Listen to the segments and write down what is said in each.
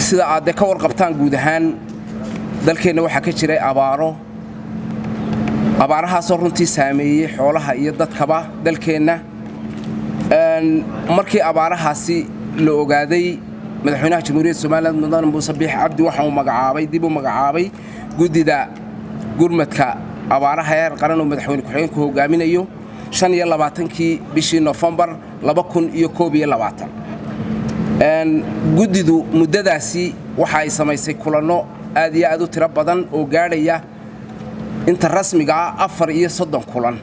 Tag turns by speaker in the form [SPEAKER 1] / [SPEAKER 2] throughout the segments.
[SPEAKER 1] sida aad dee ka warqabtaan guud ahaan dalkeenna waxaa ka jiray abaaro abaarahaasoo runtii saameeyey xoolaha iyo dadkaba dalkeenna markii abaarahaasi la ogaaday madaxweynaha jamhuuriyadda somalilan mudane muuse biix cabdi waxa uu magacaabay dib u magacaabay guddida gurmadka abaaraha heer qaran oo madaxweyne ku-xigeenku hogaaminayo shan iyo labaatankii bishii nofembar laba kun iyo koob iyo labaatan guddidu muddadaasi waxa ay samaysay kulanno aad iyo aad u tiro badan oo gaadhaya inta rasmiga ah afar iyo soddon kulan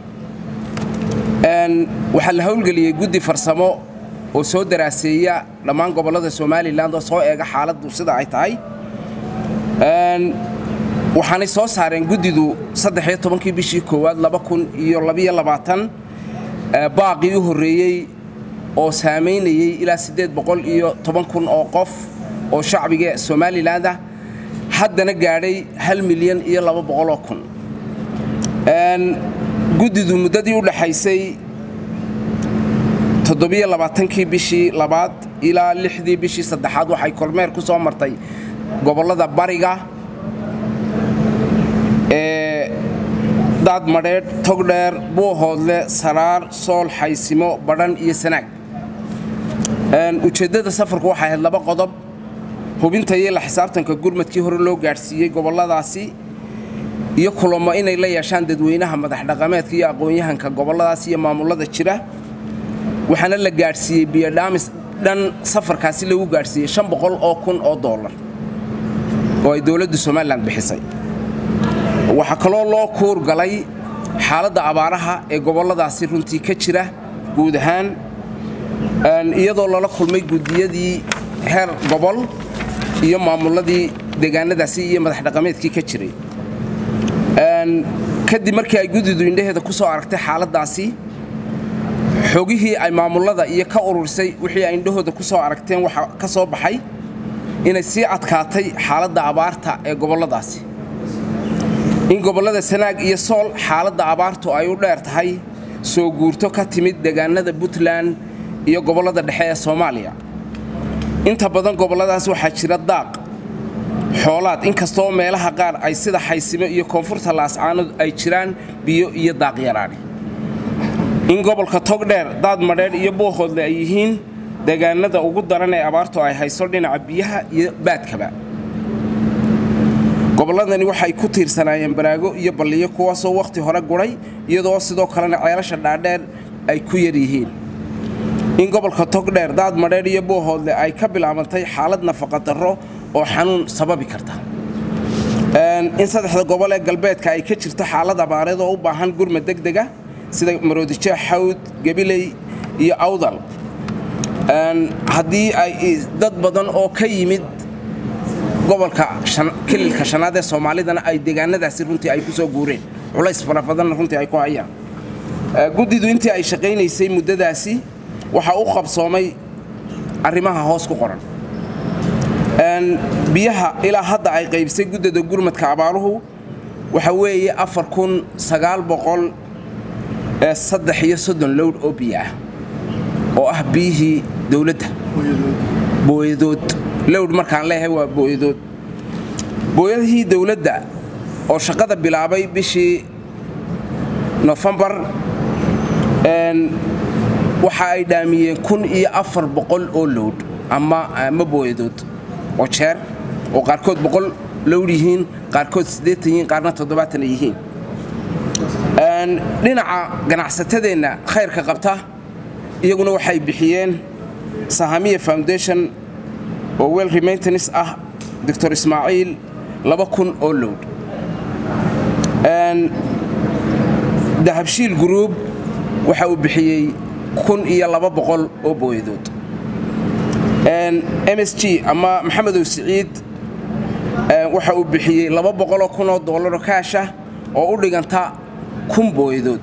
[SPEAKER 1] waxaa la howlgeliyey guddi farsamo oo soo daraaseeya dhammaan gobollada somalilan oo soo eega xaaladdu sida ay tahay waxaanay soo saareen guddidu saddexiyo tobankii bishii koowaad laba kun iyo labiyo labaatan baaqii u horreeyey oo saamaynayey ilaa siddeed boqol iyo toban kun oo qof oo shacbiga somalilan ah haddana gaadhay hal milyan iyo laba boqoloo kun guddidu muddadii u dhaxaysay toddobiyo labaatankii bishii labaad ilaa lixdii bishii saddexaad waxay kormeer ku soo martay gobollada bariga ee daadmadheedh togdheer buuhoodle saraar sool xaysimo badhan iyo sanaag ujeeddada safarku waxay ahayd laba qodob hubinta iyo la xisaabtanka gurmadkii hore loo gaadhsiiyey gobolladaasi iyo kulamo inay la yeeshaan dadweynaha madaxdhaqameedka iyo aqoon-yahanka gobolladaas iyo maamullada jira waxaana la gaadhsiiyey biyodhaamis dhan safarkaasi lagu gaadhsiiyey shan boqol oo kun oo dollar oo ay dowladdu somalilan bixisay waxaa kaloo loo kuurgalay xaaladda abaaraha ee gobolladaasi runtii ka jira guud ahaan iyadoo lala kulmay guddiyadii heer gobol iyo maamulladii deegaanadaasi iyo madaxdhaqameedkii ka jiray kadib markii ay guddidu indhaheeda ku soo aragtay xaaladdaasi xogihii ay maamullada iyo ka ururisay wixii ay indhahooda ku soo aragteen waxaa ka soo baxay inay sii adkaatay xaaladda abaarta ee gobolladaasi in gobollada sanaag iyo sool xaaladda abaartu ay u dheer tahay soo guurto ka timid deegaanada puntland iyo gobollada dhexe ee soomaaliya inta badan gobolladaas waxaa jira daaq xoolaad inkastoo meelaha qaar ay sida xaysimo iyo koonfurta laascaanood ay jiraan biyo iyo daaq yaraani in gobolka togdheer daadmadheedh iyo buuhoodle ay yihiin deegaanada ugu daran ee abaartu ay hayso dhinaca biyaha iyo baadkaba gobolladani waxay ku tiirsanaayeen baraago iyo balliyo kuwaasoo wakhti hore guray iyadoo sidoo kalena ceelasha dhaadheer ay ku yar yihiin in gobolka togdheer daadmadheedh iyo buuhoodle ay ka bilaabantay xaalad nafaqadarro oo xanuun sababi karta in saddexda gobol ee galbeedka ay ka jirto xaalad abaareed oo u baahan gurmad degdega sida maroodijeex xawd gabiley iyo awdal haddii ay dad badan oo ka yimid gobolka kililka shanaad ee soomaalidana ay deegaanadaasi runtii ay ku soo guureen culays fara badanna runtii ay ku hayaan guddidu intii ay shaqaynaysay muddadaasi waxaa u qabsoomay arrimaha hoos ku qoran biyaha ilaa hadda ay qaybisay guddida gurmadka abaaruhu waxa weeye afar kun sagaal boqol saddex iyo soddon lowdh oo biyo ah oo ah biyihii dowladda booyadood lowdh markaan leeyahay waa booyadood booyadihii dowladda oo shaqada bilaabay bishii nofembar waxa ay dhaamiyeen kun iyo afar boqol oo lowdh ama ama booyadood oo jeer oo qaarkood boqol lowdh yihiin qaarkood siddeetan yihiin qaarna toddobaatan ay yihiin dhinaca ganacsatadeenna khayrka qabta iyaguna waxay bixiyeen sahamiya foundation oo wel remaintanis ah doctor ismaaciil laba kun oo lowdh dahabshiil group waxa uu bixiyey kun iyo laba boqol oo booyadood m s g ama maxamedow siciid waxa uu bixiyey laba boqoloo kun oo doollaroo kaasha oo u dhiganta kun booyadood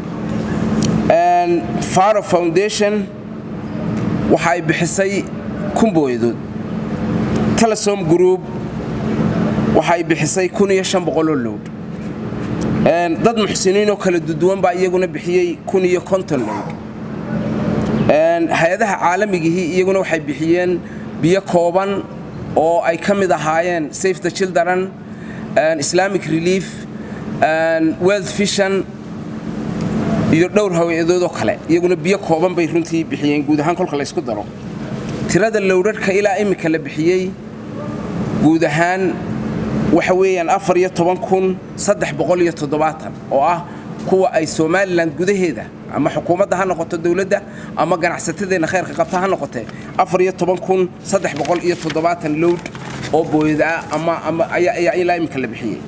[SPEAKER 1] faro foundation waxa ay bixisay kun booyadood telesom group waxa ay bixisay kun iyo shan boqoloo lowdh dad muxsiniinoo kala duduwan baa iyaguna bixiyey kun iyo konton lowdh hay-adaha caalamigihii iyaguna waxay bixiyeen biyo kooban oo ay ka mid ahaayeen safe the children islamic relief wealth vision iyo dhowr haweedoodoo kale iyaguna biyo kooban bay runtii bixiyeen guud ahaan kolka laysku daro tirada lowrarhka ilaa iminka la bixiyey guud ahaan waxa weeyaan afar iyo toban kun saddex boqol iyo toddobaatan oo ah kuwa ay somalilan gudaheeda ama xukuumadda ha noqoto dowladda ama ganacsatadeenna khayrka qabta ha noqotee afar iyo toban kun saddex boqol iyo toddobaatan lowd oo booyada ama ama ayaa ilaa iminka la bixiyey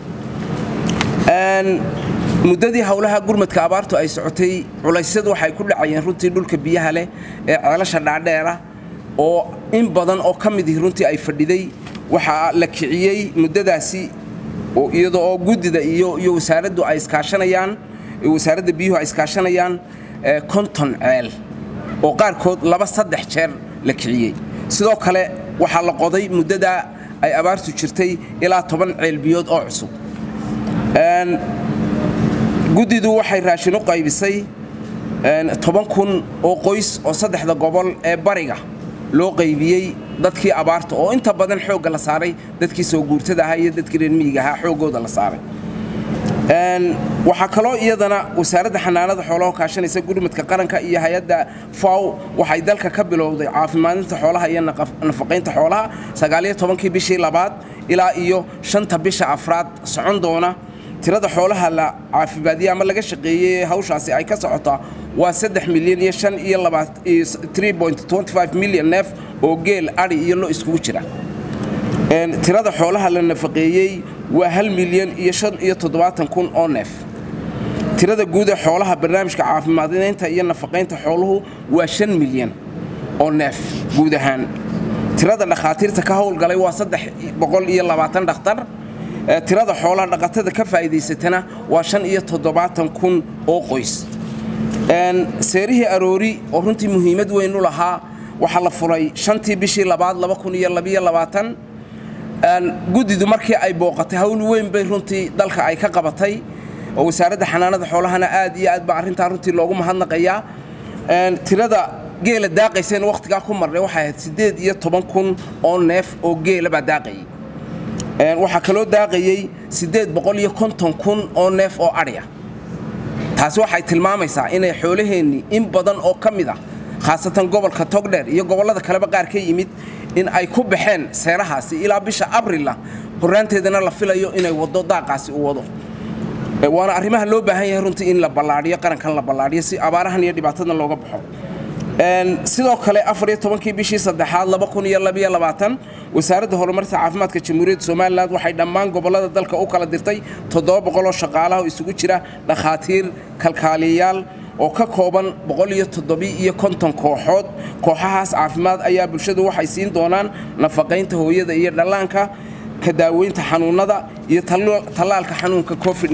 [SPEAKER 1] muddadii howlaha gurmadka abaartu ay socotay culaysyadu waxay ku dhacayeen runtii dhulka biyaha leh ee ceelasha dhaadheera oo in badan oo ka midii runtii ay fadhiday waxaa la kiciyey muddadaasi iyadoo oo guddida iyo iyo wasaaraddu ay iskaashanayaan wasaaradda biyuhu ay iskaashanayaan konton ceel oo qaarkood laba saddex jeer la kiciyey sidoo kale waxaa la qoday muddadaa ay abaartu jirtay ilaa toban ceel biyood oo cusub guddidu waxay raashin u qaybisay toban kun oo qoys oo saddexda gobol ee bariga loo qaybiyey dadkii abaarta oo inta badan xoogga la saaray dadkii soo guurtada ahaa iyo dadkii reer miyiga ahaa xooggooda la saaray waxaa kaloo iyadana wasaaradda xanaanada xoolaha kaashanaysa gurmadka qaranka iyo hay-adda faw waxay dalka ka bilowday caafimaadinta xoolaha iyo nafaqaynta xoolaha sagaaliyo tobankii bishii labaad ilaa iyo shanta bisha afraad socon doona tirada xoolaha la caafimaadiyey ama laga shaqeeyey hawshaasi ay ka socotaa waa saddex milyan iyo shan iyo labaat milyan neef oo geel adhi iyo lo iskugu jira tirada xoolaha la nafaqeeyey waa hal milyan iyo shan iyo toddobaatan kun oo neef tirada guud ee xoolaha barnaamijka caafimaadinaynta iyo nafaqaynta xooluhu waa shan milyan oo neef guud ahaan tirada dhakhaatiirta ka howlgalay waa saddex boqol iyo labaatan dhakhtar tirada xoolaha dhaqatada ka faa'iidaysatana waa shan iyo toddobaatan kun oo qoys seerihii aroori oo runtii muhiimad weyn u lahaa waxaa la furay shantii bishii labaad laba kun iyo labiyo labaatan guddidu markii ay booqatay hawl weyn bay runtii dalka ay ka qabatay oo wasaaradda xanaanada xoolahana aad iyo aad baa arrintaa runtii loogu mahadnaqayaa tirada geela daaqayseen wakhtigaa ku marnay waxay ahayd siddeed iyo toban kun oo neef oo geela baa daaqayay waxaa kaloo daaqayey siddeed boqol iyo konton kun oo neef oo adhiya taasi waxay tilmaamaysaa inay xoolaheennii in badan oo ka mid ah khaasatan gobolka togdheer iyo gobollada kaleba qaar ka yimid in ay ku baxeen seerahaasi ilaa bisha abrilla horraanteedana la filayo inay waddo daaqaasi u wado waana arrimaha loo baahan yahay runtii in la ballaadhiyo qarankan la ballaadhiyo si abaarahan iyo dhibaatadan looga baxo sidoo kale afar iyo tobankii bishii saddexaad laba kun iyo labiyo labaatan wasaaradda horumarta caafimaadka jamhuuriyadda somalilan waxay dhammaan gobollada dalka u kala dirtay toddoba boqol oo shaqaalaha oo isugu jira dhakhaatiir kalkaaliyayaal oo ka kooban boqol iyo toddobii iyo konton kooxood kooxahaas caafimaad ayaa bulshadu waxay siin doonaan nafaqaynta hooyada iyo dhallaanka ka daaweynta xanuunnada iyo tallaalka xanuunka covid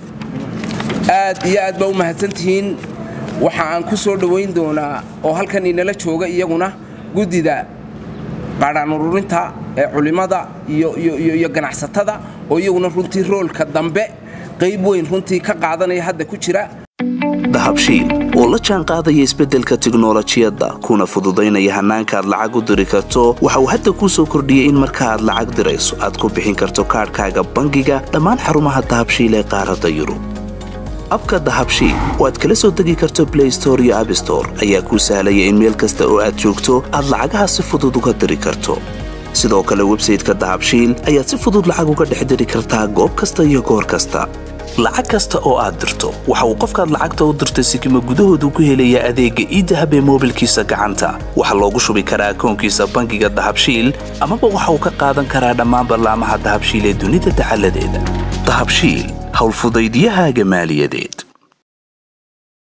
[SPEAKER 1] aad iyo aad baa u mahadsantihiin waxa aan ku soo dhowayn doonaa oo halkan inala jooga iyaguna guddida qaadhaan ururinta ee culimmada iyo ganacsatada oo iyaguna runtii roolka dambe qayb weyn runtii ka qaadanaya hadda ku jira
[SPEAKER 2] dahabshiil oo la jaan qaadaya isbeddelka tiknolojiyadda kuna fududaynaya hannaanka aad lacag u diri karto waxa uu hadda kuu soo kordhiyey in marka aad lacag dirayso aad ku bixin karto kaadhkaaga bangiga dhammaan xarumaha dahabshiil ee qaaradda yurub abka dahabshiil oo aad kala soo degi karto blay store iyo abstore ayaa kuu sahlaya in meel kasta oo aad joogto aad lacagaha si fudud uga diri karto sidoo kale websayteka dahabshiil ayaad si fudud lacag uga dhex diri kartaa goob kasta iyo goor kasta lacag kasta oo aad dirto waxa uu qofkaad lacagta u dirtay sikima gudahoodu ku helayaa adeegga iidahab ee moobilkiisa gacanta waxaa loogu shubi karaa akoonkiisa bangiga dahabshiil amaba waxa uu ka qaadan karaa dhammaan ballaamaha dahabshiil ee dunida dacaladeeda dahabshiil howlfudaydyahaaga maaliyadeed